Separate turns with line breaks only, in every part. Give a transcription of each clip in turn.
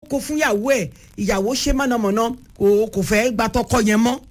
kó fún ìyàwó ẹ̀ ìyàwó ṣe mọ̀nàmọ́ná kò kò fẹ́ gba tọkọ yẹn mọ́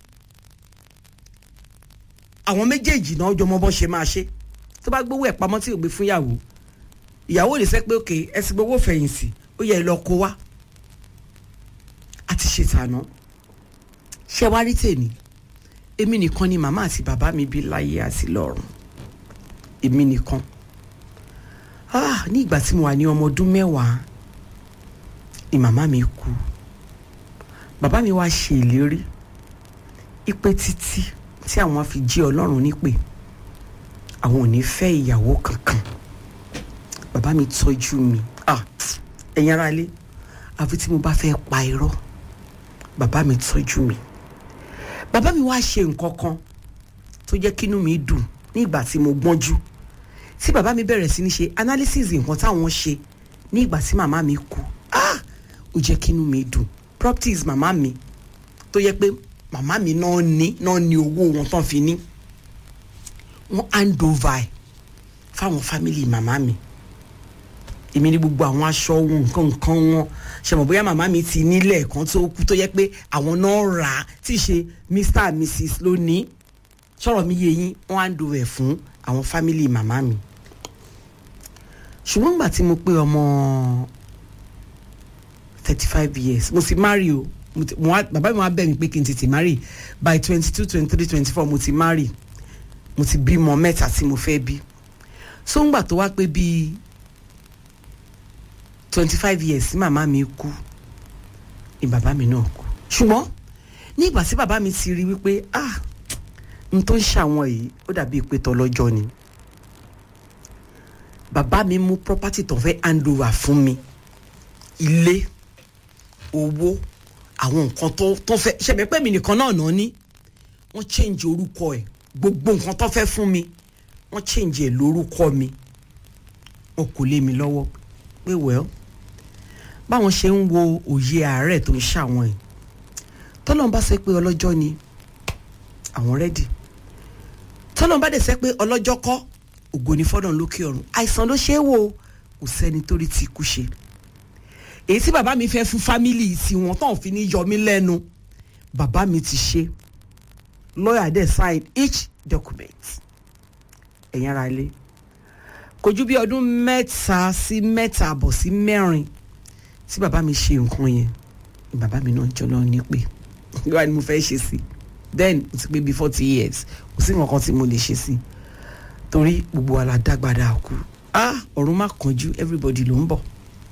àwọn méjèèjì náà jọmọ bọ́ ṣe máa ṣe tó bá gbowó ẹ̀ pamọ́ tí ò gbé fún ìyàwó ìyàwó lè sẹ́ pé òkè ẹ sì gbowó fẹ̀yìntì ó yẹ ẹ lọ kó wá àti ṣe tàná ṣé wá rí tèmi èmi nìkan ni màmá àti bàbá mi bí láyé àti lọ́run èmi nìkan ah ní ìgbà tí mo wà ní ọmọ ọdún mẹ́wàá ni màmá mi kú bàbá mi wá ṣe ìlérí ipe títí tí àwọn fi jí ọlọ́run nípè àwọn ò ní fẹ́ ìyàwó kankan bàbá mi tọ́jú mi ah ẹ̀yin ará ilé àfi tí mo bá fẹ́ pa irọ́ bàbá mi tọ́jú mi bàbá mi wá ṣe nǹkan kan tó jẹ́ kínú mi dùn ní ìgbà tí mo gbọ́njú tí bàbá mi bẹ̀rẹ̀ sí ní ṣe analysis nǹkan táwọn ṣe ní ìgbà tí màmá mi kú ah ó jẹ́ kínú mi dùn properties màmá mi tó yẹ pé màmá mi náà ní náà ní owó wọn tán fi ní wọ́n hand over ẹ̀ fáwọn family màmá mi èmi ní gbogbo àwọn aṣọ wọn nǹkan nǹkan wọn ṣe mọ̀ bóyá màmá mi ti nílẹ̀ kan tó kú tó yẹ pé àwọn náà rà á tí ì ṣe mr and mrs lónìí sọ̀rọ̀ mi yé yín wọ́n hand over ẹ̀ fún àwọn family màmá mi ṣùgbọ́n gbà tí mo pé ọmọ thirty five years mo ti marry o mo ti- mo wá- bàbá mi wá bẹ̀ mí pé kí n tètè marry by twenty two twenty three twenty four mo ti marry mo ti bímọ mẹ́ta tí mo fẹ́ bí so ńgbà tó wá pé bíi twenty five years tí màmá mi kú ni bàbá mi náà kú ṣùgbọ́n ní ìgbà tí bàbá mi ti rí wípé ah n tó ń ṣàwọn yìí ó dàbí pé tọlọ́jọ́ ni bàbá mi mú property tó fẹ́ hand over fún mi ilé owó àwọn nǹkan tó tó fẹ́ ṣẹ̀bẹ̀ pé mi nìkan náà náà ní wọ́n change orúkọ ẹ̀ gbogbo nǹkan tó fẹ́ fún mi wọ́n change ẹ̀ lórúkọ mi wọn kò lé mi lọ́wọ́ pé well báwọn ṣe ń wo òye àárẹ̀ tó ń ṣàwọn ẹ̀ tọ́lọ́n bá sọ pé ọlọ́jọ́ ni àwọn rẹ́dì tọ́lọ́n bá dẹ̀ sẹ́ pé ọlọ́jọ́ kọ́ ògo ni fọ́dọ̀ lókè ọ̀run àìsàn ló ṣe é wò ó kò sẹ́ni tó rí ti kú ṣe èyí tí bàbá mi fẹ́ fún fámìlì tiwọn tán fi ní yọ mí lẹ́nu bàbá mi ti ṣe lawyer dẹ̀ sign each document ẹ̀yin ara ilé kò ju bí ọdún mẹ́ta sí mẹ́ta àbọ̀ sí mẹ́rin tí bàbá mi ṣe nǹkan yẹn ni bàbá mi náà jọlọ ní pé wíwá ni mo fẹ́ ṣe sí then mo ti pé bí forty years kò sí nǹkan kan tí mo lè ṣe sí torí gbogbo wa la dágbada kú ah ọ̀run má kánjú everybody ló ń bọ̀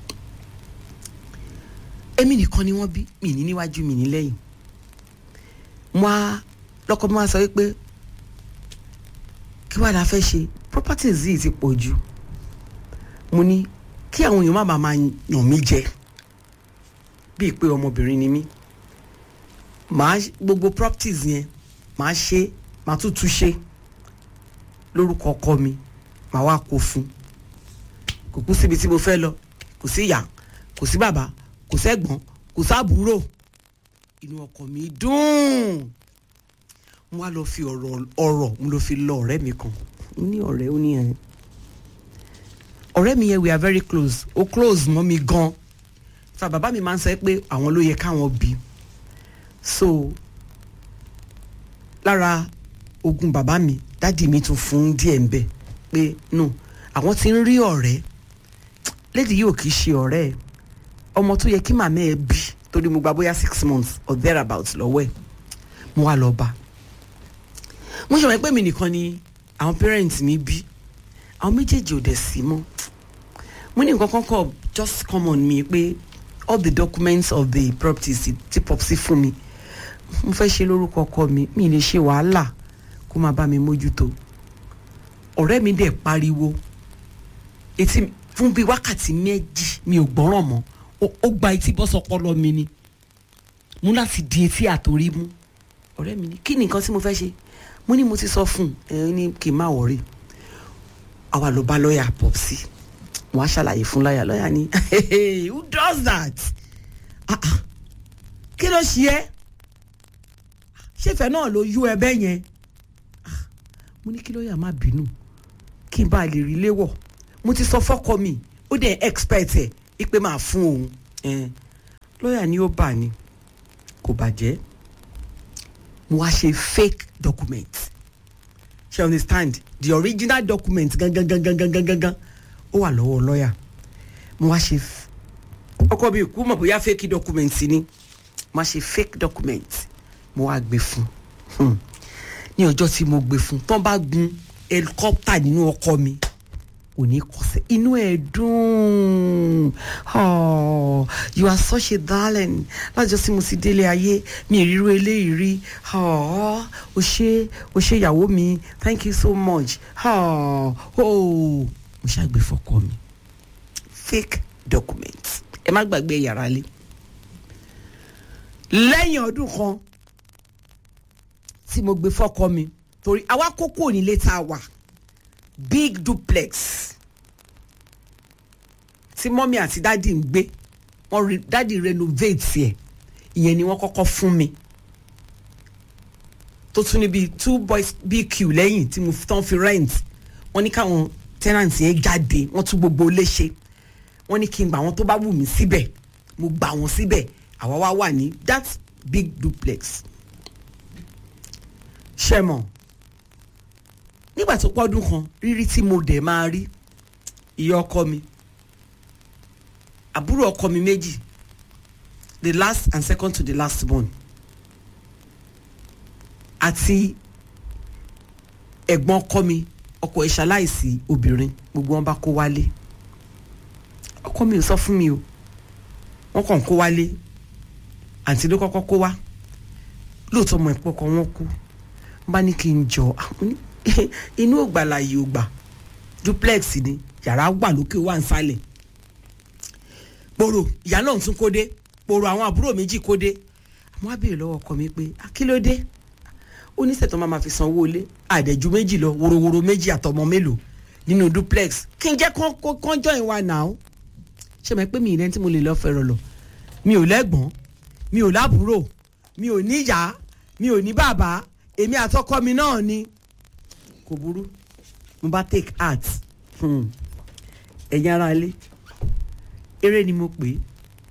èmi nìkan ni wọ́n bí mi ní níwájú mi ní lẹ́yìn mo á lọ́kọ mi wá sọ wípé kí wàá la fẹ́ ṣe properties yìí ti pọ̀ jù mo ní kí àwọn èèyàn má bàa máa yàn mí jẹ bíi pé ọmọbìnrin ni mí màá gbogbo properties yẹn màá ṣe màá tún tún ṣe lórúkọ ọkọ mi màá wá kó fún kò kú síbi tí mo fẹ́ lọ kò sí ìyá kò sí bàbá kò sẹ́gbọ́n kò sábúrò inú ọkọ mi dùn mo wá lọ fi ọ̀rọ̀ ọ̀rọ̀ mo lọ fi lọ ọ̀rẹ́ mi kan mo ní ọ̀rẹ́ ó ní ẹ̀ ọ̀rẹ́ mi yẹn we are very close ó close mọ́ mi gan fa bàbá mi máa ń sọ pé àwọn ló yẹ káwọn bí so lára ogún bàbá mi dádì mi tún fún díẹ̀ ń bẹ̀ pé no àwọn ti ń rí ọ̀rẹ́ lédi yìí ò kì í ṣe ọ̀rẹ́ ẹ̀ ọmọ tó yẹ kí màmá ẹ bí torí mo gba bóyá six months or thereabouts lọ́wọ́ ẹ̀ mo wá lọ bá mo ṣe wọ́n pé mi nìkan ni àwọn parents mi bí àwọn méjèèjì ò dẹ̀ sí mọ́ mo ní nǹkan kan kọ just come on me pé all the documents of the properties ti- ti popsi fún mi mo fẹ́ ṣe lórúkọ ọkọ mi mi lè ṣe wàhálà kó máa bá mi mójútó ọ̀rẹ́ mi dẹ̀ pariwo etí mi- fún bíi wákàtí méjì mi ò gbọ́ràn mọ́ ó- ó gba etí bọ́ sọpọlọ mi ni mo láti di etí àtòrí mú ọ̀rẹ́ mi ní kí ni nǹkan tí mo fẹ́ ṣe mo ní mo ti sọ fún un ẹ ní kí n má wọrí àwa ló bá lọ́ọ̀yà popsi wọ́n á ṣàlàyé fún lọ́ọ̀yà lọ́ọ̀yà ni who does that Ah, ah. kí ló ṣe é ṣèfẹ́ náà ló yú ẹbẹ́ yẹn Ah, mo ní kí lọ́ọ̀yà má bínú kí n bá lè rí léwọ̀ mo ti sọ fọ́kọ mi ó dẹ̀ expect ẹ̀ ipe máa fún òun Eh, lọ́ọ̀yà ni ó bà ní kò bàjẹ́ mo wá ṣe fake document ṣe understand the original document gangan gangan gangan gangan ó wà lọ́wọ́ lọ́ọ̀yà mo wá ṣe ọkọ mi kú mọ̀ bóyá fake document ni mo wá ṣe fake document mo wá gbé fún un ní ọjọ́ tí mo gbé fún un tán bá gun helicopter nínú ọkọ mi ò ní kọsẹ̀ inú ẹ̀ dùn oh you are such a darling lájọ sí mo sì délé ayé mi ìrírú eléyìí rí oh o ṣe o ṣe ìyàwó mi thank you so much oh oh mo ṣàgbé fọkọ mi fake document ẹ má gbàgbé yàrá lé lẹ́yìn ọdún kan tí mo gbé fọkọ mi torí àwa kókó nílé tá a wà big duplex tí mọ́mí àti dádì ń gbé wọ́n dádì renovate ẹ̀ ìyẹn ni wọ́n kọ́kọ́ fún mi tó tún níbi two boys bq lẹ́yìn tí mo tán fi rent wọ́n ní káwọn tenant yẹn jáde wọ́n tún gbogbo ilé ṣe wọ́n ní kí n gbà wọ́n tó bá wù mí síbẹ̀ mo gbà wọ́n síbẹ̀ àwa wá wà ní that big duplex ṣe mọ̀ nígbà tó pọ́dún kan rírí tí mo dẹ̀ máa rí ìyá ọkọ mi àbúrò ọkọ mi méjì the last and second to the last born àti ẹ̀gbọ́n ọkọ mi ọkọ ẹ̀ ṣaláìsí obìnrin gbogbo wọn bá kó wálé ọkọ mi ò sọ fún mi o wọn kàn kó wálé àǹtí ló kọ́kọ́ kó wá lóòótọ́ ọmọ ìpọ́kọ wọn kú bá ní kí n jọ inú ògbàlà yìí ò gbà duplex ni yàrá wà lókè wà nsàlẹ̀ poro ìyá náà tún kó dé poro àwọn àbúrò méjì kó dé àwọn abèrè lọ́wọ́ ọkọ mi pé kí ló dé oníṣètò máa ma fi sanwó ilé àdẹ̀jú méjì lọ worowóró méjì àtọmọ mélòó nínú duplex kí n jẹ́ kán join wa náà ṣe mọ̀ pé mi ìrẹ́ tí mo lè lọ fẹ́ràn lọ mi ò lẹ́gbọ̀n mi ò lábúrò mi ò níyàá mi ò ní bàbá èmi àtọkọ mi náà ni kò burú mo bá take art ẹ̀yin ara ilé eré ni mo pè é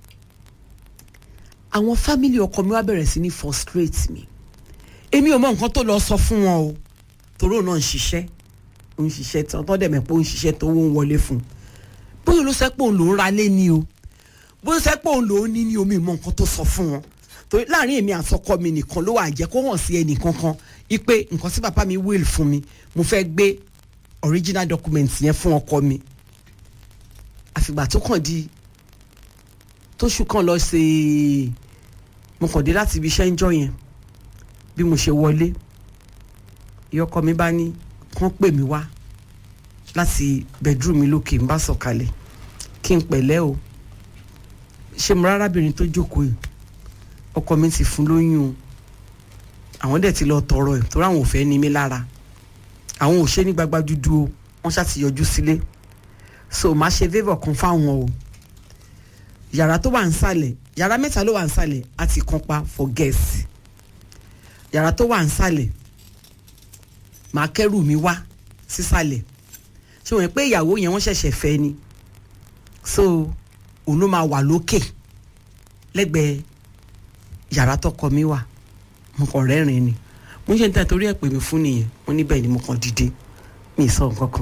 àwọn fámìlì ọkọ mi wá bẹ̀rẹ̀ sí ní frustrate mi èmi ò mọ nǹkan tó lọ sọ fún wọn o toró náà ń ṣiṣẹ́ ó ń ṣiṣẹ́ tán tó dẹ̀ mẹ́ pé ó ń ṣiṣẹ́ tó ń wọlé fún un bóyá ló sẹ́ pé òun ló ń ra lé ní o bóyá sẹ́ pé òun ló ń ní ní omi mọ nǹkan tó sọ fún wọn torí láàrin èmi àtọkọ mi nìkan ló wà jẹ́ kó hàn sí ẹnì kankan ipe nǹkan tí bàbá mi will fún mi mo fẹ́ gbé original document yẹn fún ọkọ mi àfìgbà tó kàn di tóṣù kan lọ ṣe mo kàn dé láti ibi iṣẹ́ ń jọ yẹn bí mo ṣe wọlé ìyọkọ mi bá ní kán pè mí wá láti bedroom mi lókè ń bá sọ̀kalẹ̀ kí n pẹ̀lẹ́ o ṣé mo rárábìnrin tó jókòó yìí ọkọ mi ti fún lóyún o àwọn dẹ̀ ti lọ tọrọ ẹ̀ torí àwọn ò fẹ́ ní mi lára àwọn ò ṣe ní gbagba dúdú o wọ́n ṣáà ti yọjú sílé so máa ṣe favour kan fáwọn o yàrá tó wà ń sàlẹ̀ yàrá mẹ́ta ló wà ń sàlẹ̀ á ti kan pa for guest yàrá tó wà ń sàlẹ̀ màá kẹ́rù mi wá sísàlẹ̀ ṣé wọ́n pé ìyàwó yẹn wọ́n ṣẹ̀ṣẹ̀ fẹ́ ni so òun ló máa wà lókè lẹ́gbẹ̀ẹ́ yàrá tọkọ mi wà mo kàn rẹ́rìn ni mo ṣe ń tẹ́ torí ẹ̀ pè mí fún nìyẹn mo níbẹ̀ ni mo kàn dìde mi ì sọ nǹkan kan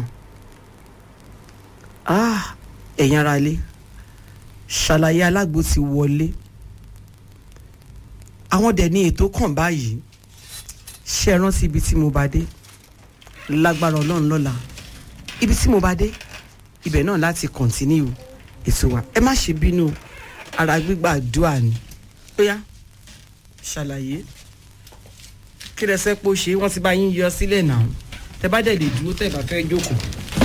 ah ẹ̀yin ara ilé ṣàlàyé alágbo ti wọlé àwọn dẹ̀ ní ètò kàn báyìí ṣe é rántí ibi tí mo bá dé lágbára ọlọ́run lọ́la ibi tí mo bá dé ibẹ̀ náà láti kọ̀ntínú ètò wa ẹ má ṣe bínú ara gbígbà àdúrà ni ó yá ṣàlàyé kí lẹ sẹ́ pé ó ṣe wọ́n ti bá yín yọ sílẹ̀ náà tẹ bá dẹ̀ lè dúró tẹ̀ bá fẹ́ jókòó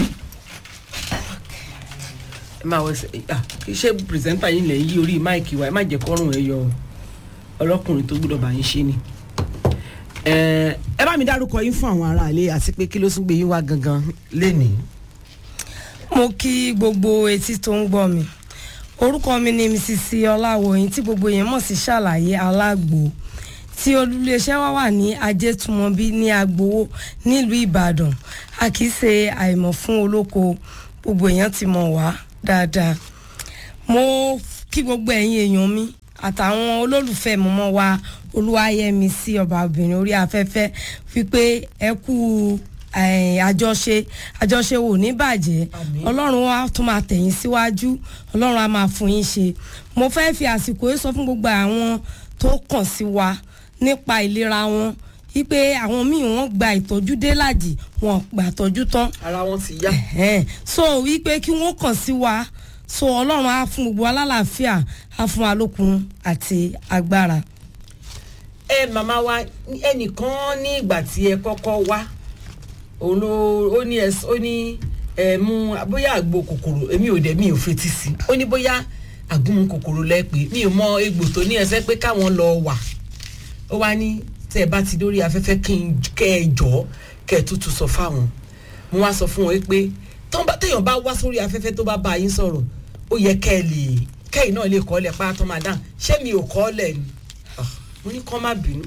ẹ máa wọ iṣẹ́ pìrìsẹ́ńtà yín lẹ̀ yí orí máìkì wa ẹ má jẹ́ kọ́rùn ẹ yọ ọlọ́kùnrin tó gbọ́dọ̀ bá yín ṣe ni. ẹ bá mi dárúkọ yín fún àwọn aráalé àti pé kí ló tún gbé yín wá gangan lénìí.
mo kí gbogbo etí tó ń gbọ́ mi orúkọ mi ni mrs ọláwọyìn tí gbogbo yẹn mọ̀ sí ṣàlàyé alágbo tí olùléeṣẹ́ wa wà ní ajétùmọ̀bí ní agbowó nílùú ìbàdàn a kì í ṣe àìmọ̀ fún olóko gbogbo èèyàn ti mọ̀ wá dáadáa mo kí gbogbo ẹ̀yin èèyàn mi àtàwọn olólùfẹ́ mọ́mọ́ wa olúwayẹmí sí ọba obìnrin orí afẹ́fẹ́ wípé ẹ kú eh, àjọṣe àjọṣe wò ní bàjẹ́
Àmín.
ọlọ́run wa tún máa tẹ̀yìn síwájú ọlọ́run á máa fún yín ṣe mo fẹ́ fi àsìkò yìí sọ fún gbogbo àwọn tó kàn sí wa nípa ìlera wọn wípé àwọn míì wọ́n gba ìtọ́jú délàjì wọn gbà tọ́jú tán
ara wọn ti yá.
Ẹ̀hẹ́n. so wípé kí wọ́n kàn sí wa so ọlọ́run á fún gbogbo alálàáfíà á fún wa lókun àti agbára.
ẹ màmá wa ẹnìkan ní ìgbà tí ẹ kọ́kọ́ wá òun ló ó ní ẹ ó ní ẹ mú bóyá àgbo kòkòrò èmi ò dẹ̀ mi ò fetí sí ó ní bóyá àgúnmu kòkòrò lẹ́pẹ́ mi ò mọ egbò tó ní ẹsẹ̀ pé káwọn lọ wà ó wá ní tẹ́ ẹ bá ti dórí afẹ́fẹ́ kí n kẹ́ ẹ jọ́ kẹ́ ẹ tútù sọ fáwọn mo wá sọ fún wọn pé tọ́n bá- téèyàn bá wá sórí afẹ́fẹ́ tó bá bá yín sọ̀rọ̀ ó yẹ kẹ́ ẹ lè kẹ́yìn náà lè kọ́ ọ lẹ̀ pátá máa dáhùn ṣé mi ò kọ́ ọ lẹ̀ ni Ah, mo ní kọ́ má bínú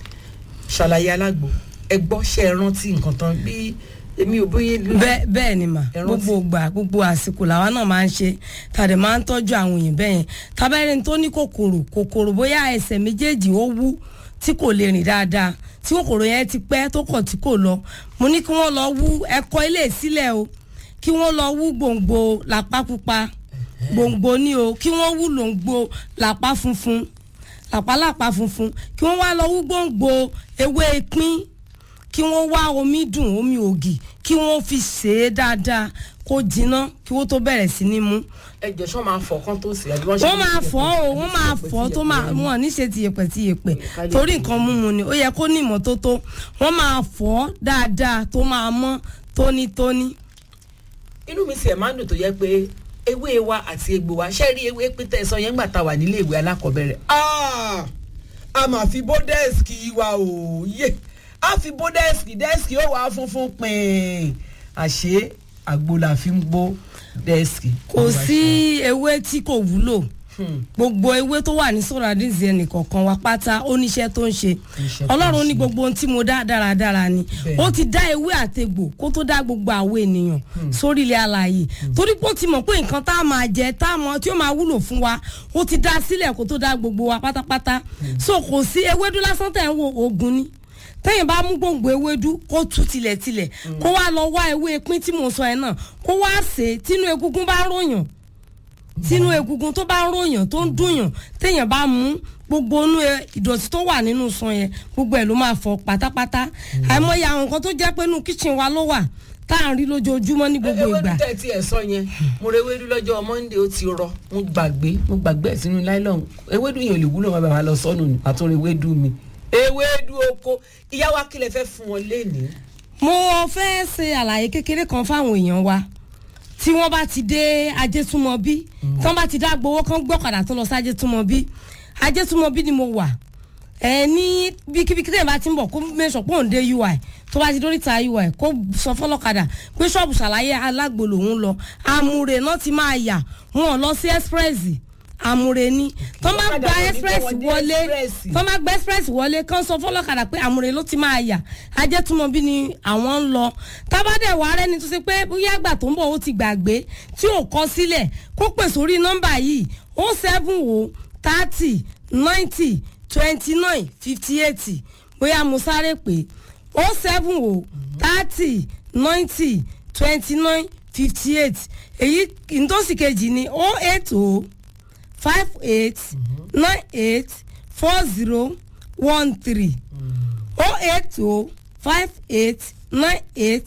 ṣàlàyé alágbo ẹ gbọ́ ṣe é rántí nǹkan tán bí èmi ò bóyá
bẹ́ẹ̀ bẹ́ẹ̀ ni mà
Ẹ rántí.
gbogbo ìgbà gbogbo àsìkò làwa náà máa ń ṣe tàdé máa ń tọ́jú àwọn èèyàn bẹ́ẹ̀ yẹn tábẹ́rẹ́ tó ní kòkòrò kòkòrò bóyá ẹsẹ̀ méjèèjì ó wú tí kò lè rìn dáadáa tí kòkòrò yẹn ti pẹ́ tó kàn tí kò lọ mo ní kí wọ́n lọ wú ẹ̀kọ́ ilé sílẹ̀ o kí wọ́n lọ wú gbòǹgbò làpá pupa gbòǹgbò ní o kí wọ́n wú lòǹgbò làpá funfun làpálàpá funfun kí wọ́n wá lọ wú gbòǹgbò ewé pín kí wọ́n wá omi dùn omi ògì kí wọ́n fi ṣe é dáadáa kó jiná kí wọ́n tó bẹ̀rẹ̀ sí ní mú.
ẹ jẹ́ sọ máa fọ̀ kán tó sì àbí wọ́n ṣe
wọ́n máa fọ́ o wọ́n máa fọ́ tó máa wọ́n ní ṣe tiyẹ̀pẹ̀ tiyẹ̀pẹ̀ torí nǹkan mímu ni ó yẹ kó ní ìmọ́tótó wọ́n máa fọ́ dáadáa tó máa mọ́ tónítóní.
inú mi sì ẹ̀ máa ń dùn tó yẹ pé ewé wa àti egbò wa ṣe rí ewé pété ẹ sọ yẹn gbà tá a wà nílé ìwé alákọ̀ọ́bẹ̀rẹ̀. Ah! a máa fi bó dẹ́ẹ̀sì wa o yé a fi bó dẹ́ẹ̀sì dẹ́ẹ̀sì ó wà funfun pin àṣé àgbo la fi ń gbó dẹ́ẹ̀sì.
kò sí ewé tí kò wúlò gbogbo ewé tó wà ní sọ́radíìsì ẹnìkọ̀ọ̀kan wa pátá ó níṣẹ́ tó ń ṣe
Iṣẹ́ tó ń
ọlọ́run ní
ṣe.
gbogbo ohun tí mo dá dáradára ni
Bẹ́ẹ̀.
ó ti dá ewé àtegbò kó tó dá gbogbo àwọn ènìyàn sórí ilẹ̀ alààyè torí pé ó ti mọ̀ pé nǹkan tá a máa jẹ tá a mọ̀ tí ó máa wúlò fún wa ó ti dá sílẹ̀ kó tó dá gbogbo wa pátápátá so kò sí ewédú lásán tẹ̀ ń wo oògùn ni tẹ́yìn bá mú gbòǹgbò ewédú kó tú tilẹ̀tilẹ̀ kó wá lọ wá ewé pín tí mo sọ ẹ̀ náà kó wá sè é tínú egungun bá ròyàn tínú egungun tó bá ń ròyàn tó ń dùnyàn téèyàn bá mú gbogbo inú ẹ- ìdọ̀tí tó wà nínú sàn yẹn gbogbo ẹ̀ ló máa fọ pátápátá àìmọye àwọn nǹkan tó jẹ́ pé inú kíchìn wa ló wà tá à ń rí lójoojúmọ́ ní gbogbo
ewédú
ìgbà
tẹ̀ tí ẹ sọ yẹn mo rẹ ewédú lọ́jọ́ monday ó ti rọ mo gbàgbé mo gbàgbé ẹ̀ sínú láìlọ́hún ewédú yẹn ò lè wúlò wọn bàbá lọ sọ́nù ní àtúnrò ewédú mi ewédú oko ìyá wa kílẹ̀ fẹ́ fún wọn lénìí.
mo fẹ́ ṣe àlàyé kékeré kan fáwọn èèyàn wa tí wọ́n bá ti dé ajétúmọ̀bí tí wọ́n bá ti dá gbowó kan gbọ́kadà tó lọ sí ajétúmọ̀bí ajétúmọ̀bí ni mo wà ẹ ní bíkíbíkí tẹ̀yìn bá ti ń bọ̀ kó mẹ́sàn pọ̀ ń dé ui tó bá ti dórí ta ui kó sọ fọlọ́kadà pé ṣọ́ọ̀bù ṣàlàyé alágbo lòún lọ àmúre náà ti máa yà wọn ò lọ sí express àmúre ní tó má
Ọ̀kadà
gba
kò ní
express
gbé wọn dé
wọlé
express.
tó má gba express wọlé kán sọ fọlọ́kadà pé àmúre ló ti máa yà ajẹ́túmọ̀bí ni àwọn ń lọ tábàdẹ̀ wà rẹ́ni tó ṣe pé bóyá àgbà tó ń bọ̀ ó ti gbàgbé tí ò kọ sílẹ̀ kó pè sórí nọ́mbà yìí ó seven o thirty ninety twenty nine fifty eight bóyá mo sáré pé ó seven o thirty ninety twenty nine fifty eight èyí ìtòsí kejì ni ó eight o five eight nine eight four zero one three oh eight oh five eight nine eight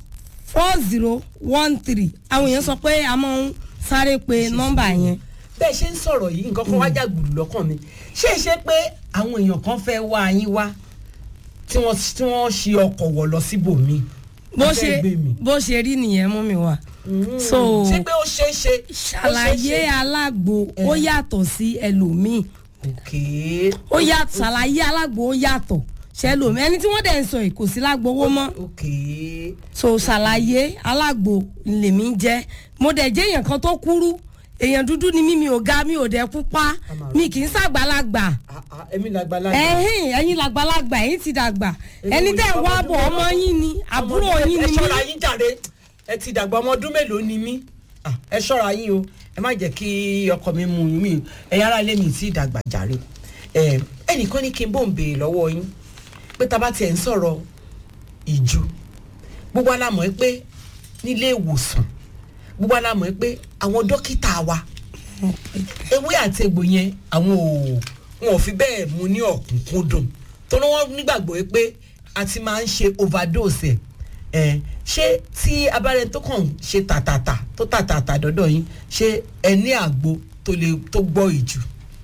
four zero one three àwọn èèyàn sọ pé a máa ń sáré pe nọ́mbà yẹn
bẹ́ẹ̀ ṣe ń sọ̀rọ̀ yìí nǹkan kan wá jàgbùrù lọ́kàn mi ṣé é ṣe pé àwọn èèyàn kan fẹ́ wá yín wá tí wọ́n tí wọ́n ṣe ọkọ̀ wọ̀ lọ síbòmí.
bó
Wọ́n
ṣe
fẹ́ gbé mi.
bó ṣe rí nìyẹn mú mi wá so
ṣé pé ó ṣeé ṣe. ó ṣeé
ṣàlàyé
ṣe?
alágbo ó yàtọ̀ sí ẹlòmíì
ok
ó yàtọ̀ ṣàlàyé alágbo ó yàtọ̀ ṣẹlòmíì ẹni tí wọ́n dẹ̀ ń sọ yìí kò sí lágbowó mọ́
ok
so ṣàlàyé alágbo lèmi ń jẹ́ mo dẹ̀ jẹ́ èèyàn kan tó kúrú èèyàn dúdú ni mí mi ò ga mi ò dẹ̀ pupa mi kì í ṣàgbàlagbà
Ah, ah, èmi làgbàlagbà.
ẹ̀hìn ẹ̀yin làgbàlagbà ẹ̀yin ti dàgbà ẹni tẹ́ ń wá bọ̀ ọmọ yín ni àbúrò
Ọmọ-
yín
ẹ
ni
ṣọ́ra
mí
yín jàre ẹ ti dàgbà ọmọ ọdún mélòó ni mí. Ah, ẹ ṣọ́ra yín o ẹ má jẹ́ kí ọkọ mi mú mi ẹ̀yin ará ilé mi tí ìdàgbà jàre ẹ ẹnìkan ní kí n bò ń béèrè lọ́wọ́ yín pé tá a bá tiẹ̀ ń sọ̀rọ̀ ìju gbogbo alámọ̀ ẹ pé nílé ìwòsàn gbogbo alámọ̀ ẹ pé àwọn dókítà wa ewé àti egbò yẹn àwọn ò wọn ò fi bẹ́ẹ̀ mú ní ọ̀kúnkúndùn torí wọ́n nígbàgbọ́ ẹ pé a ti máa ń ṣe overdose ẹ̀ ẹ̀ ṣé tí abárẹ tó kàn ṣe tàtàtà tó tàtàtà dọ́dọ̀ yín ṣé ẹ ní àgbo tó lè tó gbọ́ ìjù.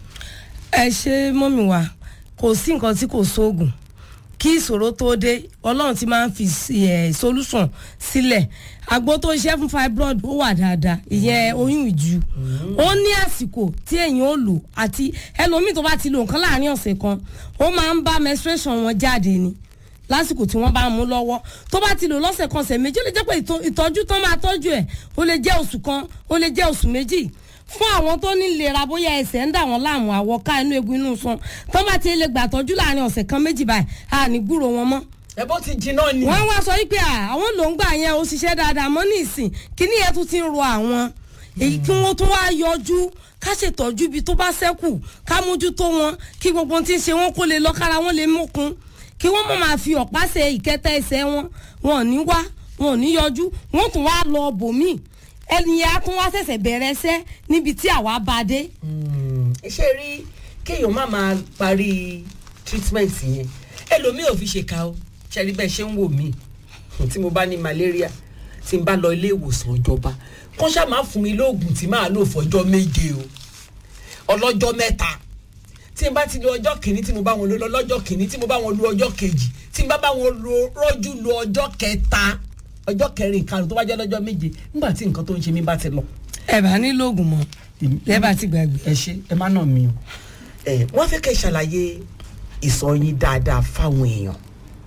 ẹ ṣe mọ́mì wa kò sí nǹkan tí kò sóògùn kí ìṣòro tó dé ọlọ́run ti máa ń fi ẹ̀ solution sílẹ̀ àgbo tó ṣiṣẹ́ fún fibroid ó wà dáadáa ìyẹn oyún ìju ó ní àsìkò tí èèyàn ó lò àti ẹlòmíì tó bá ti lo nǹkan láàrin ọ̀sẹ̀ kan ó máa ń bá menstruation wọn jáde ni lásìkò tí wọ́n bá mú lọ́wọ́ tó bá ti lò lọ́sẹ̀ kan ọ̀sẹ̀ méjì ó lè jẹ́ pé ìtọ́- ìtọ́jú tán máa tọ́jú ẹ̀ ó lè jẹ́ oṣù kan ó lè jẹ́ oṣù méjì fún àwọn tó ní ìlera bóyá ẹsẹ̀ ń dà wọ́n láàmú àwọ̀ ká inú egun inú san tán bá ti lè gbà tọ́jú láàrin ọ̀sẹ̀ kan méjì báyìí a ní gbúrò wọn mọ́
ẹ bó ti jiná ni.
wọ́n wá sọ wípé à, àwọn ló ń gbà yẹn ó ṣiṣẹ́ dáadáa mọ́ ní ìsìn kíní yẹn tún ti ń ro àwọn èyí kí wọ́n tún wá yọjú ká ṣètọ́jú ibi tó bá ṣẹ́kù ká mójútó wọn kí gbogbo ohun tí ń ṣe wọn kó lè lọ kára wọn lè mókun kí wọ́n mọ̀ máa fi ọ̀pá ṣe ìkẹta ẹsẹ̀ wọn wọn ò ní wá wọn ò ní yọjú wọn tún wá lọ bòmíì ẹni yẹn á tún wá ṣẹ̀ṣẹ̀ bẹ̀rẹ̀ ẹsẹ̀ níbi tí àwa bá dé.
ṣé rí kéèyàn má máa parí treatment yẹn ẹlòmíì ò fi ṣe ká o ṣe rí bẹ́ẹ̀ ṣe ń wò mí tí mo bá ní malaria tí n bá lọ ilé ìwòsàn ìjọba kán ṣáà máa fún mi lóògùn tí màá lò fọjọ́ méje o ọlọ́jọ́ mẹ́ta tí n bá ti lo ọjọ́ kìíní tí mo bá wọn lo lọ́jọ́ kìíní tí mo bá wọn lo ọjọ́ kejì tí n bá bá wọn lo rọ́jú lo ọjọ́ kẹta ọjọ́ kẹrin karùn-ún tó bá jẹ́ lọ́jọ́ méje nígbà tí nǹkan tó ń ṣe mí bá ti lọ
ẹ bá nílò oògùn mọ́ ẹ bá ti gbàgbé.
ẹ ṣe ẹ má nà mí o. ẹ wọ́n fẹ́ kẹ́ ẹ ṣàlàyé ìsọ yín dáadáa fáwọn èèyàn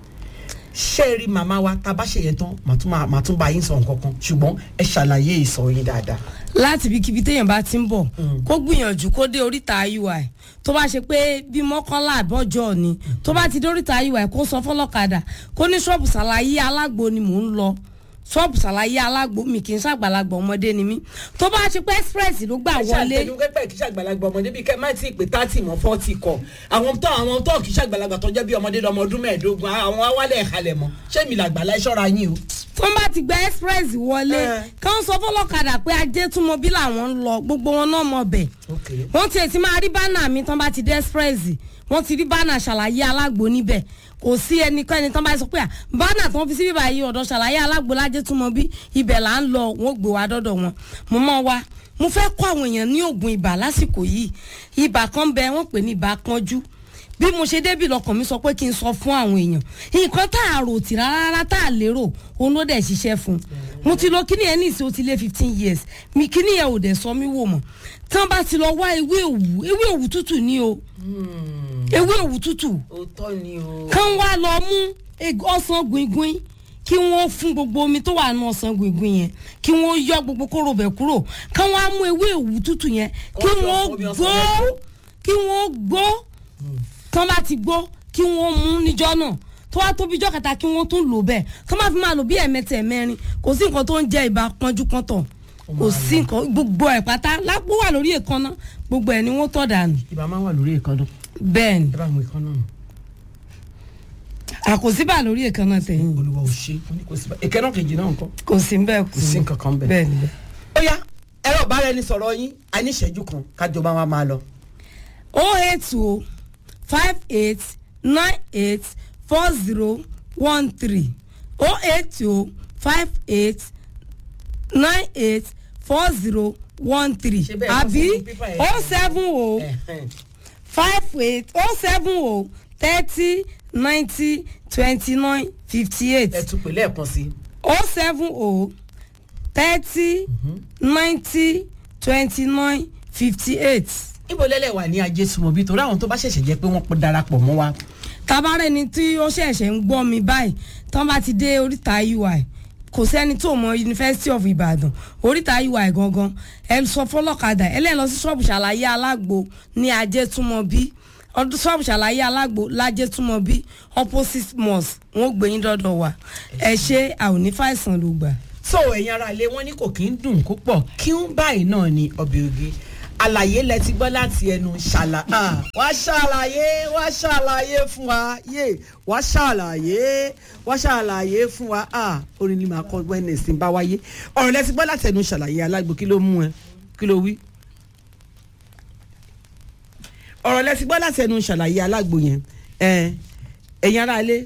ṣé ẹ rí màmá wa tá a bá ṣe yẹn tán màá tún máa- màá tún bá yín sọ nǹkan kan ṣùgbọ́n ẹ ṣàlàyé ìsọ yín dáadáa.
láti ibikíbi téèyàn bá ti ń bọ̀ kó gbìyànjú kó dé oríta ui tó bá ṣe pé bí mọ́kànlá àbọ̀jọ́ ni tó bá ti dé oríta ui kó sọ fọlọ́kadà kó ní ṣọ́ọ̀bù ṣàlàyé alágbo ni mò ń lọ ṣọ́ọ̀bù ṣàlàyé alágbo mi kì í ṣàgbàlagbà ọmọdé ni mí tó bá ṣe pé express ló gbà
ẹ
wọlé
ṣàtẹnu pẹpẹ kì í ṣàgbàlagbà ọmọdé bíi kẹ má tí ì pé tátì mọ fọ́ọ̀tì kọ àwọn tó àwọn tó kì í ṣàgbàlagbà tó jẹ́ bí ọmọdé lọmọ ọdún mẹ́ẹ̀ẹ́dógún àwọn awálẹ̀ ìhalẹ̀ mọ́ ṣé mi làgbàlá ẹ ṣọ́ra yín o.
tó ń bá ti gba express wọlé
Eh.
kán sọ fọlọ́kadà pé ajé túnmọ̀ bí làwọn ń lọ gbogbo wọn náà mọ̀ bẹ́ẹ̀ wọ́n tiẹ̀ ti máa rí bánà mi tán bá ti dé express wọ́n ti rí bánà ṣàlàyé alágbo níbẹ̀ kò sí ẹnikẹ́ni tán bá sọ pé à bánà tán fi sí bíbá yìí ọ̀dọ̀ ṣàlàyé alágbo lájẹ́ túnmọ̀ bí ibẹ̀ là ń lọ wọ́n gbé wa dọ́dọ̀ wọn mo mọ̀ wá mo fẹ́ kọ́ àwọn èèyàn ní oògùn ibà lásìkò yìí ibà kan bẹ wọ́n pè ní ibà kanjú bí mo ṣe débì lọkàn mi sọ pé kí n sọ fún àwọn èèyàn nǹkan tá a rò tì rárá tá a lérò òun ló dẹ̀ ṣiṣẹ́ fún un mo ti lọ kíní yẹn ní ìsìn ó ti lé fifteen years mi kíní yẹn ò dẹ̀ sọ mí wò mọ̀ tí wọ́n bá ti lọ wá ewé òwú ewé òwú tútù ní o ewé òwú tútù
òótọ́ ni o.
kán wá lọ mú eg- ọsàn gbìngbìn kí wọ́n fún gbogbo omi tó wà nù ọsàn gbìngbìn yẹn kí wọ́n yọ gbogbo kóró bẹ̀ kúrò kán wá mú ewé òwú tútù yẹn kí
Wọ́n fi
wọ́n
ọsàn- omi ọsàn
gbó
yẹn gbó.
kí wọ́n gbó tán bá ti gbó kí wọ́n mú níjọ́ náà tó wá tóbi jọ́ kẹta kí wọ́n tún lò bẹ́ẹ̀ tó má fi máa lò bí ẹ̀mẹ́tẹ̀ ẹ̀mẹ́rin kò sí nǹkan tó ń jẹ́ ibà pọ́njú pọ́ntọ̀ kò sí nǹkan gbogbo ẹ̀ pátá lápò wà lórí èékánná gbogbo ẹ̀ ni wọ́n tọ̀ dànù
ibà máa ń wà lórí ìkànnà
bẹ́ẹ̀ ni
ẹ bá mú ìkànnà nù.
àkòsíbà lórí èékánná tẹ̀yìn
olùwà ò ṣe ó ní kò sí bá ìkànnà kejì náà nǹkan.
kò sí bẹ́ẹ̀
kò sí nǹkan kan bẹ́ẹ̀.
bẹ́ẹ̀ ni bẹ́ẹ̀.
ó yá ẹ̀rọ ìbára ẹni sọ̀rọ̀ yín a ní ìṣẹ́jú kan kájọba wa máa lọ.
o eight o five eight nine eight four zero one three o eight o five eight nine eight four zero one three
Ṣé bẹ́ẹ̀ kọ́
àbí
sínú pépà yẹn?
o seven o
Ẹ̀hẹ́n.
five eight o seven o thirty ninety twenty nine fifty eight
ẹ tún pè lẹ́ẹ̀kan sí i.
o seven o thirty ninety twenty nine fifty eight.
ibo lẹ́lẹ̀ wà ní ajé súnmọ́ bí torí àwọn tó bá ṣẹ̀ṣẹ̀ jẹ́ pé wọ́n pọ̀ darapọ̀ mọ́ wa.
tabarẹ ni tí ó ṣẹ̀ṣẹ̀ ń gbọ́ mi báyìí tán bá ti dé oríta ui kò sẹ́ni tó mọ University of Ibadan oríta ui gangan ẹ sọ fọlọ́kadà ẹ lẹ́yìn lọ sí ṣọ́ọ̀bù ṣàlàyé alágbo ní ajétúmọ̀bí ọdún ṣọ́ọ̀bù ṣàlàyé alágbo lájétúmọ̀bí opposite mosque wọn ò gbé yín dọ́dọ̀ wa ẹ ṣe àwọn onífàìsàn ló gbà.
so ẹ̀yin ara ilé wọn ní kò kí ń dùn púpọ̀ kí ń báyìí náà ni ọbẹ̀ oge àlàyé lẹ ti gbọ́ láti ẹnu ṣàlà ah, wá ṣàlàyé wá ṣàlàyé fún wa yé wá ṣàlàyé wá ṣàlàyé fún wa ah, orin ni màá kọ wednesday bá wáyé ọ̀rọ̀ lẹ ti gbọ́ láti ẹnu ṣàlàyé alágbo kí ló mú ẹ kí ló wí ọ̀rọ̀ lẹ ti gbọ́ láti ẹnu ṣàlàyé alágbo yẹn ẹ ẹ̀yin ara ilé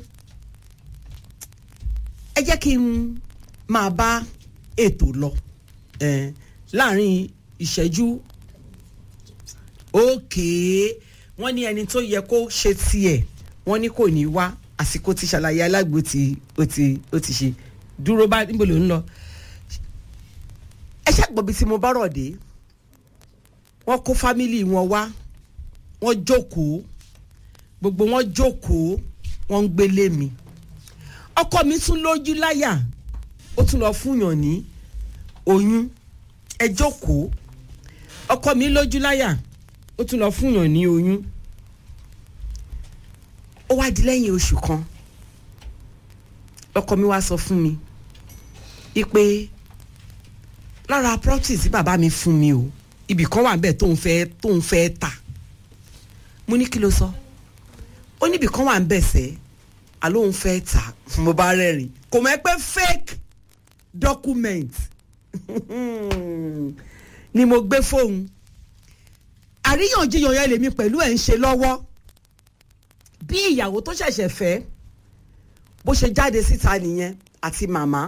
ẹ jẹ́ kí n máa bá ètò lọ ẹ láàrin ìṣẹ́jú òkè wọ́n ní ẹni tó yẹ kó ṣe tiẹ̀ wọ́n ní kò ní wá àsìkò tí ṣàlàyé alágbo tí ó ti ó ti ṣe dúró bá níbo ló ń lọ ẹ ṣàgbọ́bi tí mo bá rọ̀ dé wọ́n kó fámìlì wọn wá wọ́n jókòó gbogbo wọn jókòó wọ́n ń gbélé mi ọkọ mi tún lójú láyà ó tún lọ fúnyàn ní oyún ẹ jókòó ọkọ mi lójú láyà ó tún lọ fúnyàn ní oyún ó wá di lẹ́yìn oṣù kan ọkọ mi wá sọ fún mi ipe lára property tí bàbá mi fún mi o ibì kan wà níbẹ̀ tóun fẹ́ tóun fẹ́ tà mo ní kí ló sọ ó níbì kan wà níbẹ̀ sẹ́ẹ́ àlóhùn fẹ́ tà mo bá rẹ́rìn kò mọ̀ ẹ́ pé fake document ni mo gbé fóun àríyànjiyàn yẹn lèmi pẹ̀lú ẹ̀ ń ṣe lọ́wọ́ bí ìyàwó tó ṣẹ̀ṣẹ̀ fẹ́ bó ṣe jáde síta nìyẹn àti màmá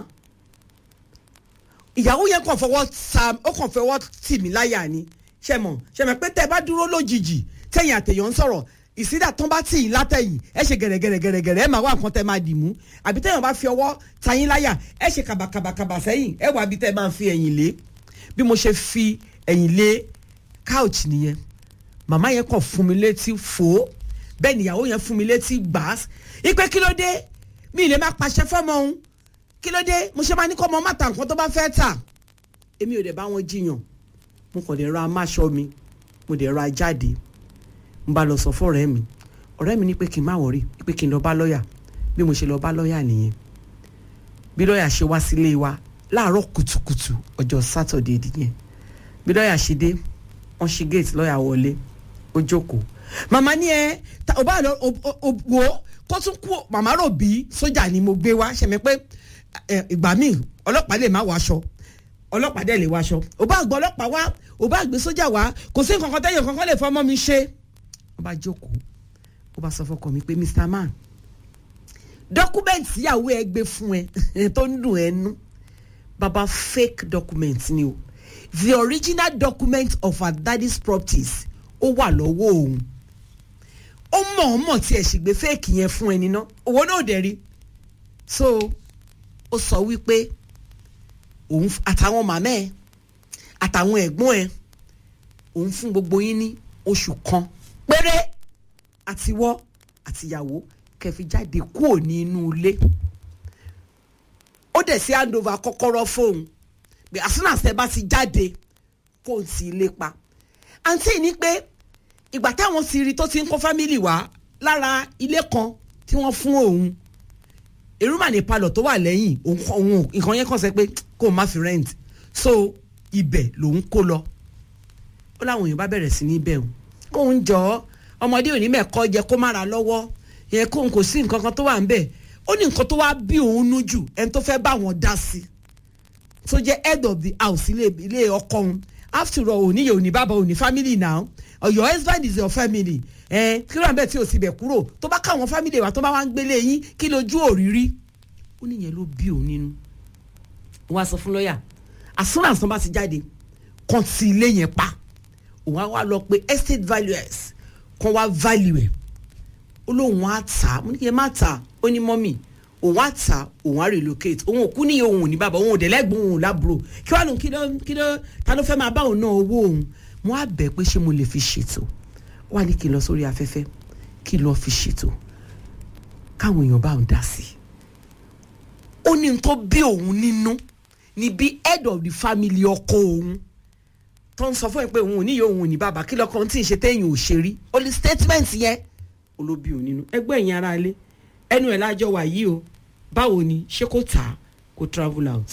ìyàwó yẹn kàn fọwọ́ ta ó kàn fọwọ́ tì mí láyà ni ṣe mọ̀ ṣe mọ̀ pé tẹ́ ẹ bá dúró lójijì tẹ̀yìn àtẹ̀yàn ń sọ̀rọ̀ ìsídà tán bá tì í látẹ̀yìn ẹ ṣe gẹ̀rẹ́gẹ̀rẹ́gẹ̀rẹ́ ẹ máa wá nǹkan tẹ́ máa dì mú àbí tẹ̀yàn bá fi ọwọ́ ta yín láyà ẹ ṣe kàbàkàbàkàbà sẹ́yìn ẹ wà bí tẹ́ máa fi ẹ̀yìn lé bí mo ṣe fi ẹ̀yìn lé couch nìyẹn màmá yẹn kàn fún mi létí fò ó bẹ́ẹ̀ nìyàwó yẹn fún mi létí gbàás ipe kí ló dé mi ì lè má pàṣẹ fọ́mọ òun kí ló dé mo ṣe máa ní kọ́ ọmọ má ta nǹkan tó bá fẹ́ tà èmi ò dẹ̀ bá wọn jiyàn mo kàn dẹ̀ ra amáṣọ mi mo dẹ̀ ra jáde n bá lọ sọ fún ọ̀rẹ́ mi ọ̀rẹ́ mi ní pé kí n má wọrí pé kí n lọ bá lọ́ọ̀yà bí mo ṣe lọ bá lọ́ọ̀yà nìyẹn bí lọ́ọ̀yà ṣe wá sílé wa láàárọ̀ kùtùkùtù ọjọ́ sátọ̀dé nìyẹn bí lọ́ọ̀yà ṣe dé wọ́n ṣí gate lọ́ọ̀yà wọlé ó jókòó màmá ní ẹ ò bá lọ wò ó kó tún kú màmá rò bí sójà ni mo gbé wá ṣẹ̀mí pé ìgbà míì ọlọ́pàá lè má wọ aṣọ ọlọ́pàá dẹ̀ lè wọ aṣọ ò bá gbọ́ ọlọ́pàá wá ò bá gbé sójà wá kò sí nǹkan kan tẹ́yìn kankan lè fọmọ́ mi ṣe ó bá jókòó ó bá sọ fọkọ mi pé mr man dọ́kúmẹ̀ntì ìyàwó ẹ gbé fún ẹ tó ń dùn ẹ nú baba fake document ni o the original document of her daddy's properties ó wà lọ́wọ́ òun ó mọ̀ọ́mọ̀ tí ẹ̀ sì gbé fake yẹn fún ẹni ná owó náà dẹ̀ rí so ó sọ wípé òun àtàwọn màmá ẹ àtàwọn ẹ̀gbọ́n ẹ òun fún gbogbo yín ní oṣù kan péré àtiwọ́ àtìyàwó kẹfì jáde kúrò nínú ilé ó dẹ̀ sí handover kọ́kọ́rọ́ fóun pé as soon as ẹ bá ti jáde kó o ti ilé pa àǹtí ní pé ìgbà táwọn ti rí tó ti ń kó fámìlì wá lára ilé kan tí wọ́n fún òun èrúmà ní palọ̀ tó wà lẹ́yìn òun nǹkan yẹn kàn sẹ́ pé kó o má fi rent so ibẹ̀ lòun kó lọ ó láwọn èèyàn bá bẹ̀rẹ̀ sí ní bẹ̀ òun kóun jọ ọ́ ọmọdé òní mẹ́kọ́ jẹ kó má ra lọ́wọ́ yẹn kóun kò sí nǹkan kan tó wà ń bẹ̀ ó ní nǹkan tó wá bí òun nú jù ẹni tó fẹ́ bá wọn dá sí tó jẹ́ head of the house ilé ilé ọkọ òun after all òní yẹ òní bàbá òní family now or your husband is your family ẹ kí ló ń bẹ tí o sì bẹ̀ kúrò tó bá káwọn family wa tó bá wá ń gbélé yín kí lójú òrírí ó níyẹn ló bí òun nínú wọn á sọ fún lọ́ọ̀yà as soon as wọn bá ti jáde kàn sí ilé yẹn pa òun á wá lọ pé estate valuers kan wá value ẹ̀ ó lóun á tà á mo ní kí ẹ má tà á ó ní mọ́mì òun á tà á òun á relocate òun ò kú ní òun ò ní bàbá òun ò dẹ̀ lẹ́gbọ̀n òun ò lábúrò kí wàá lóun kí ló kí ló ta ló fẹ́ máa bá òun náà owó òun mo á bẹ̀ pé ṣé mo lè fi ṣètò wà ní kí n lọ sórí afẹ́fẹ́ kí n lọ fi ṣètò káwọn èèyàn bá òun dá sí i ó ní n tó bí òun nínú ni bí head of the family ọkọ òun tó ń sọ fún ẹ pé òun ò ní yóò òun ò ní bàbá kí lọkọ tí ì ṣe téèyàn ò ṣe rí ó ní statement yẹn olóbi òun nínú ẹgbẹ́ ẹ̀yìn ara ilé ẹnu ẹ̀ lájọ wà yìí o báwo ni ṣé kò tà á kó travel out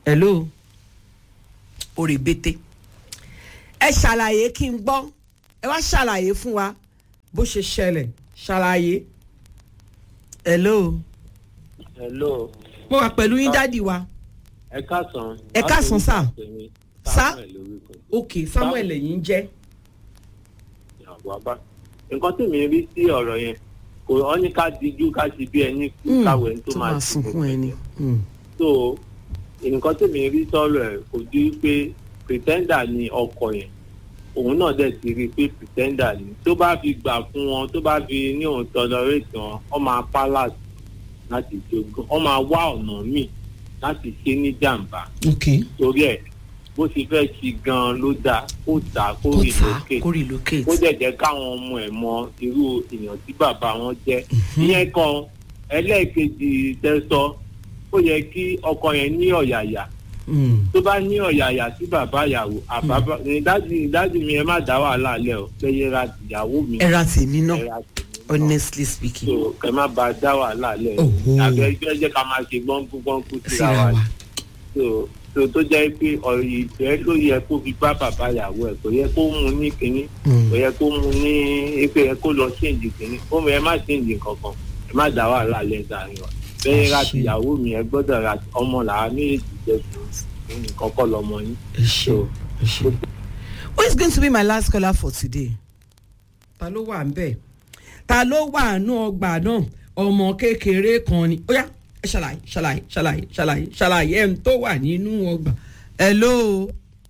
hello orí bété ẹ ṣàlàyé kí n gbọ́ ẹ wá ṣàlàyé fún wa bó ṣe ṣẹlẹ̀ ṣàlàyé hello
hello
mo wà pẹ̀lú yín dádì wa
ẹ káàsán.
Ẹ káàsán, sir. Sir?
Samuel lórúkọ.
ok samuel lẹ́yìn jẹ́
ìyàwó abá. nǹkan tí mi rí sí ọ̀rọ̀ yẹn kò ọ́ ní ká dijú ká ṣe bí ẹni kú
Mm,
káwé tó
tó
máa
máa sunkún ẹni Mm.
so nǹkan tí mi rí sọ̀rọ̀ ẹ̀ kò ju pé pretender ni ọkọ yẹn òun náà dẹ̀ ti rí i pé pretender ni tó bá fi gbà fún wọn tó bá fi ní òun tolerate wọn ọ máa palace láti jogún ọ máa wá ọ̀nà míì láti ṣe ní jàǹbá
ok
torí ẹ̀ bó ti fẹ́ ṣe gan-an ló dáa kó tà á kó
kó
rí
ta
lókè
kó relocate
kó dẹ̀ jẹ́ káwọn ọmọ ẹ̀ mọ irú èèyàn tí bàbá wọn jẹ́ ìyẹn kan ẹlẹ́ẹ̀kejì tẹ́sọ ó yẹ kí ọkọ yẹn ní ọ̀yàyà
Mm.
tó bá ní ọ̀yàyà sí bàbá ìyàwó àbábá ìdájì ìdájì mi ẹ má dá wàhálà lẹ̀ ọ́ pé yẹra tìyàwó mi
ẹ ra tèmi náà
ẹra tèmi náà
honestly speaking
so kẹ má ba dá wàhálà lẹ̀
Oho.
àbẹ ẹgbẹ́ jẹ́ ká máa ṣe gbọ́nkú gbọ́nkú síra
síra
wa
wa
so so tó jẹ́ pé ọ̀rọ̀ ìfẹ́ ló yẹ kó fi bá bàbá ìyàwó ẹ̀ kò yẹ kó mú ní kínní
Mm.
kò yẹ kó mú ní pé yẹ kó lọ ṣéǹjì kínní ó mọ ẹ má ṣéǹjì kankan ẹ má dá wàhálà lẹ̀ sàárín wa bẹ́ẹ̀ ra
Àṣẹ.
tìyàwó mi ẹ gbọ́dọ̀ ra ọmọ làá méjèèjì jẹ́ fún nǹkan kọ́ lọmọ yín
ẹ ṣe ẹ ṣe. who is going to be my last caller for today? ta ló wà ńbẹ̀ ta ló wà nù ọgbà náà ọmọ kékeré kan ni ó yá ẹ ṣàlàyé ṣàlàyé ṣàlàyé ṣàlàyé ṣàlàyé ẹ̀ ń tó wà nínú ọgbà. hello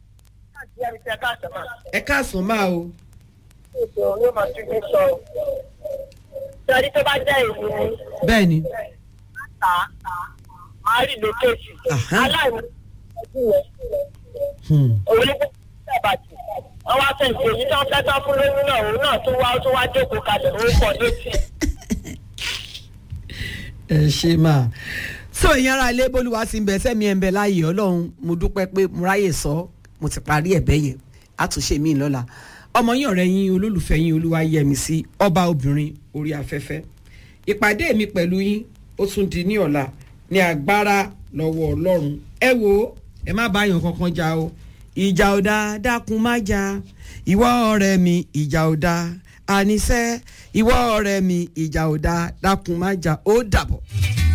ẹ káàsán máa o.
Sọ́rí tó bá jẹ́ ìlú ni,
bẹ́ẹ̀ ni
ta, máa rí lókèjì.
Aha.
Aláìmọ̀ ọdún yẹn,
hmm.
òun ní bẹ́ẹ̀ bàjẹ́. Wọ́n wá fẹ́ ìpè yìí tán fẹ́ tán fún lóyún náà, òun náà tún wá ó tún wá jókòó kalẹ̀, òun pọ̀ létí.
ẹ ṣe máa so ìyẹn ara ilé bólúwa ti ń bẹ sẹ́mi ẹ̀ ń bẹ láàyè ọlọ́run mo dúpẹ́ pé mo ráyè sọ mo ti parí ẹ̀bẹ̀ yẹn àtúnṣe mi lọ́la ọmọ yín ọ̀rẹ́ yín olólùfẹ́ yín olúwa yẹmi sí ọba obìnrin orí afẹ́fẹ́ ìpàdé mi pẹ̀lú yín ó tún di ní ọ̀la ní agbára lọ́wọ́ ọlọ́run ẹ wo ẹ má bá yàn kankan jà o ìjà ò dáa dákun má jà ìwọ ọ̀rẹ́ mi ìjà ò dáa àníṣe ìwọ ọ̀rẹ́ mi ìjà ò dáa dákun má jà ó dàbọ̀.